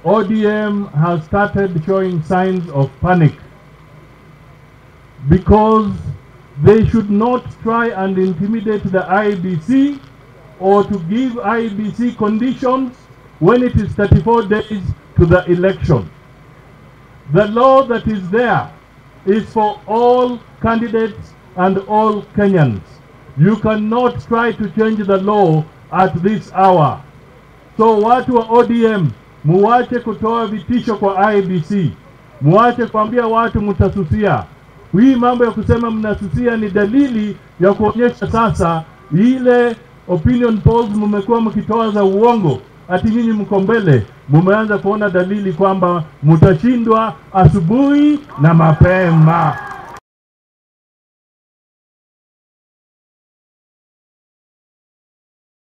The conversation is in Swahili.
ODM has started showing signs of panic because they should not try and intimidate the IBC or to give IBC conditions when it is 34 days to the election. The law that is there is for all candidates and all Kenyans. You cannot try to change the law at this hour. So watu wa ODM muwache kutoa vitisho kwa IBC, muwache kuambia watu mtasusia. Hii mambo ya kusema mnasusia ni dalili ya kuonyesha sasa ile opinion polls mmekuwa mkitoa za uongo, ati nyinyi mko mbele, mumeanza kuona dalili kwamba mtashindwa asubuhi na mapema.